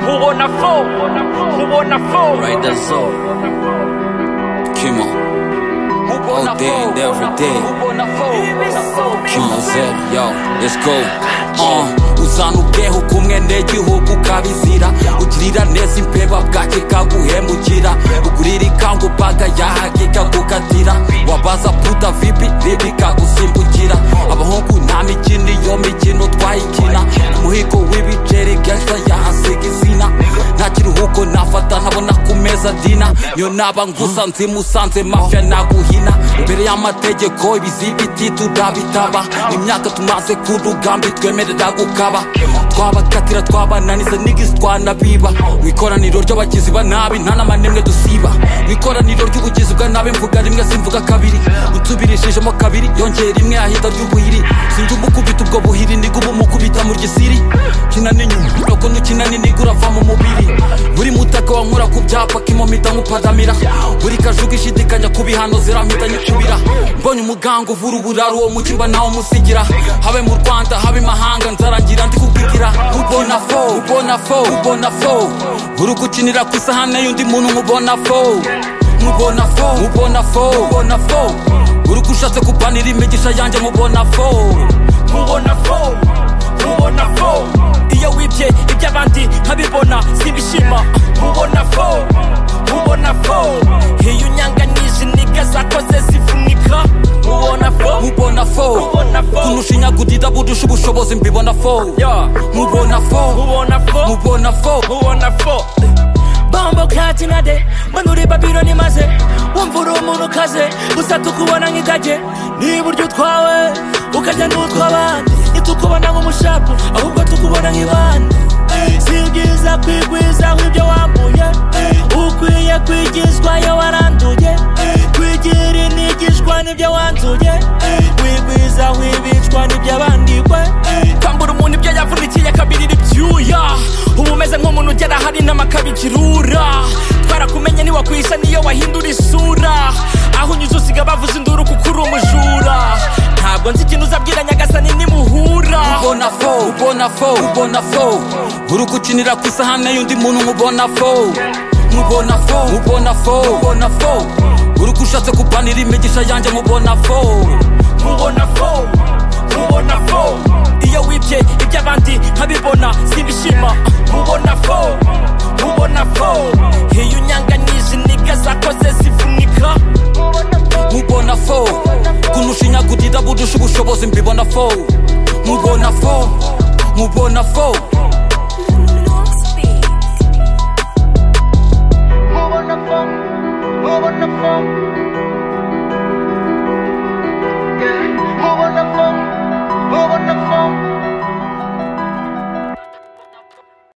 ubona fo mubona fo Riders up. Kimo. mubona All fo day and every day. mubona fo Kimo Z, yo, let's go. Uh, uzana ubweho kumwe n'igihugu ukabizira ugirira neza imbeba bwake kaguhemukira ugurira ikangubaga yahagika gukatira wabaza puta vipi ribi kagusimbukira abahungu nta mikino iyo mikino twayikina umuhigo w'ibiceri gangsta yahasiga izina nta kiruhuko nafata ntabona ku meza dina niyo naba ngusanze musanze mafia naguhina imbere y'amategeko ibizibiti turabitaba imyaka tumaze ku rugambi twemerera gukaba twabakatira twabananiza nigisi twanabiba mu ikoraniro ry'abagizi ba nabi nta nama n'imwe dusiba mu ikoraniro ry'ubugizi bwa nabi mvuga rimwe simvuga kabiri unsubirishijemo kabiri yongera rimwe ahita ry'ubuhiri sinjye umukubita ubwo buhiri nigwe ubumukubita mu gisiri kina n'inyuma nuko nukina n'inigwe urava mu mubiri buri mutaka wankura ku byapa kimompita nk'upadamira buri kajuga ishidikanya ku bihano zirampita nyikubira mbonye umuganga uvura uburaro uwo mujyi mba nawo musigira habe mu rwanda habe imahanga nzarangira ndi kubwigira ubona fo ubona fo ubona fo uri gukinira ku isahane y'undi muntu nkubona fo mubona fo mubona fo mubona fo uri gushatse kubanira imigisha yanjye mubona fo mubona fo mubona fo iyo wibye iby'abandi nkabibona sibishima mubona fo mubona fo iyo unyanganije iniga zakoze zivunika mubona fo mubona fo Mubona fo. kunushinya gudida budusha ubushobozi mbibona fo Yeah. mubona fo mubona fo mubona fo mubona fo bombo katinade manuri babiloni maze wumva uri umuntu ukaze gusa tukubona nk'ikage n'iburyo utwawe ukajya n'utw'abandi ntitukubona nk'umushapu ahubwo tukubona nk'ibandi si byiza kwigwizaho ibyo wambuye ukwiye kwigizwa iyo waranduye kwigira inigishwa n'ibyo wanzuye wigwizaho ibicwa n'iby'abandikwe kwambura umuntu ibyo yavunikiye akabirira ibyuya uba umeze nk'umuntu ugera hari n'amakabikirura twarakumenye ntiwakwisha niyo wahindura isura aho unyuze usiga bavuze induru kuko uri umujura ntabwo nzi ikintu uzabwira nyagasani nimuhura ubona fo ubona fo ubona fo uri gukinira ku isahane y'undi muntu nkubona fo mubona fo mubona fo mubona fo uri gushatse kubanira imigisha yanjye mubona fo mubona fo mubona fo iyo wibye iby'abandi nkabibona simbishima mubona